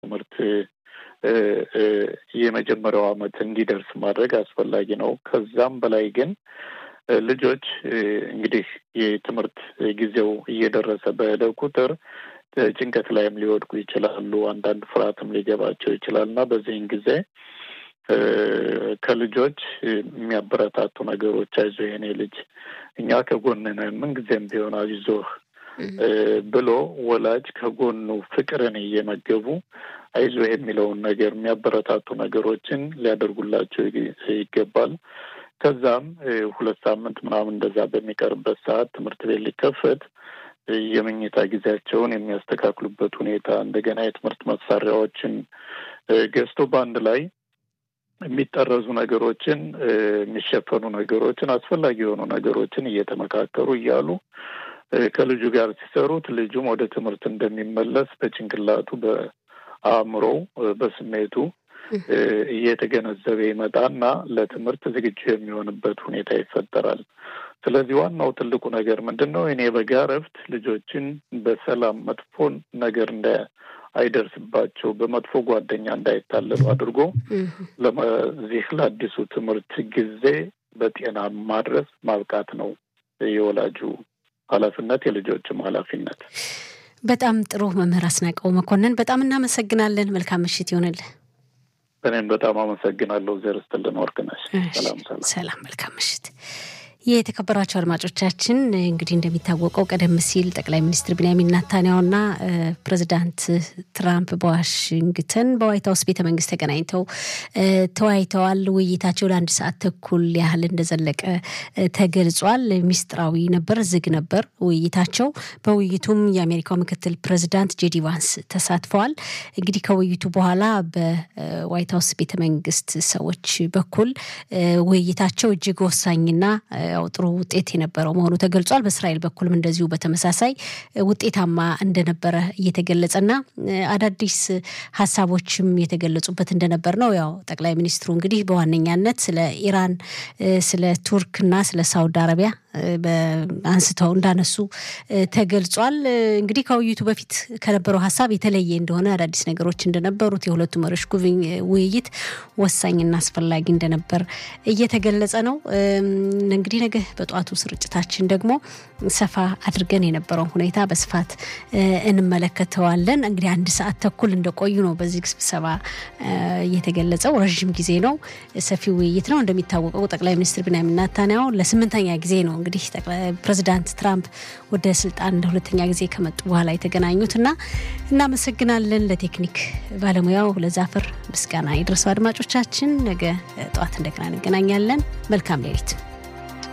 ትምህርት የመጀመሪያው ዓመት እንዲደርስ ማድረግ አስፈላጊ ነው። ከዛም በላይ ግን ልጆች እንግዲህ የትምህርት ጊዜው እየደረሰ በሄደ ቁጥር ጭንቀት ላይም ሊወድቁ ይችላሉ። አንዳንድ ፍርሃትም ሊገባቸው ይችላል እና በዚህን ጊዜ ከልጆች የሚያበረታቱ ነገሮች አይዞ የኔ ልጅ እኛ ከጎን ነን፣ ምንጊዜም ቢሆን አይዞህ ብሎ ወላጅ ከጎኑ ፍቅርን እየመገቡ አይዞህ የሚለውን ነገር የሚያበረታቱ ነገሮችን ሊያደርጉላቸው ይገባል። ከዛም ሁለት ሳምንት ምናምን እንደዛ በሚቀርበት ሰዓት ትምህርት ቤት ሊከፈት የመኝታ ጊዜያቸውን የሚያስተካክሉበት ሁኔታ እንደገና የትምህርት መሳሪያዎችን ገዝቶ በአንድ ላይ የሚጠረዙ ነገሮችን የሚሸፈኑ ነገሮችን አስፈላጊ የሆኑ ነገሮችን እየተመካከሩ እያሉ ከልጁ ጋር ሲሰሩት ልጁም ወደ ትምህርት እንደሚመለስ በጭንቅላቱ በአእምሮው በስሜቱ እየተገነዘበ ይመጣና ለትምህርት ዝግጁ የሚሆንበት ሁኔታ ይፈጠራል። ስለዚህ ዋናው ትልቁ ነገር ምንድን ነው? እኔ በጋ እረፍት ልጆችን በሰላም መጥፎ ነገር እንደ አይደርስባቸው በመጥፎ ጓደኛ እንዳይታለሉ አድርጎ ለዚህ ለአዲሱ ትምህርት ጊዜ በጤና ማድረስ ማብቃት ነው የወላጁ ኃላፊነት የልጆችም ኃላፊነት። በጣም ጥሩ መምህር አስናቀው መኮንን በጣም እናመሰግናለን። መልካም ምሽት ይሆንልህ። እኔም በጣም አመሰግናለሁ። ዘር ስትልን ወርቅነሽ ሰላም ሰላም ሰላም። መልካም ምሽት። የተከበራቸው አድማጮቻችን እንግዲህ እንደሚታወቀው ቀደም ሲል ጠቅላይ ሚኒስትር ቢንያሚን ናታንያሁና ፕሬዚዳንት ትራምፕ በዋሽንግተን በዋይት ሀውስ ቤተ መንግስት ተገናኝተው ተወያይተዋል። ውይይታቸው ለአንድ ሰዓት ተኩል ያህል እንደዘለቀ ተገልጿል። ሚስጥራዊ ነበር፣ ዝግ ነበር ውይይታቸው። በውይይቱም የአሜሪካው ምክትል ፕሬዚዳንት ጄዲ ቫንስ ተሳትፈዋል። እንግዲህ ከውይይቱ በኋላ በዋይት ሀውስ ቤተ መንግስት ሰዎች በኩል ውይይታቸው እጅግ ወሳኝና ያው ጥሩ ውጤት የነበረው መሆኑ ተገልጿል። በእስራኤል በኩልም እንደዚሁ በተመሳሳይ ውጤታማ እንደነበረ እየተገለጸና አዳዲስ ሀሳቦችም የተገለጹበት እንደነበር ነው። ያው ጠቅላይ ሚኒስትሩ እንግዲህ በዋነኛነት ስለ ኢራን፣ ስለ ቱርክና ስለ ሳውዲ አረቢያ አንስተው እንዳነሱ ተገልጿል። እንግዲህ ከውይይቱ በፊት ከነበረው ሀሳብ የተለየ እንደሆነ አዳዲስ ነገሮች እንደነበሩት የሁለቱ መሪዎች ውይይት ወሳኝና አስፈላጊ እንደነበር እየተገለጸ ነው። እንግዲህ ነገ በጠዋቱ ስርጭታችን ደግሞ ሰፋ አድርገን የነበረውን ሁኔታ በስፋት እንመለከተዋለን። እንግዲህ አንድ ሰዓት ተኩል እንደቆዩ ነው በዚህ ስብሰባ የተገለጸው። ረዥም ጊዜ ነው፣ ሰፊ ውይይት ነው። እንደሚታወቀው ጠቅላይ ሚኒስትር ቢንያሚን ኔታንያሁ ለስምንተኛ ጊዜ ነው እንግዲህ ፕሬዚዳንት ትራምፕ ወደ ስልጣን ለሁለተኛ ጊዜ ከመጡ በኋላ የተገናኙት እና እናመሰግናለን። ለቴክኒክ ባለሙያው ለዛፍር ምስጋና የደረሰው አድማጮቻችን፣ ነገ ጠዋት እንደገና እንገናኛለን። መልካም ሌሊት።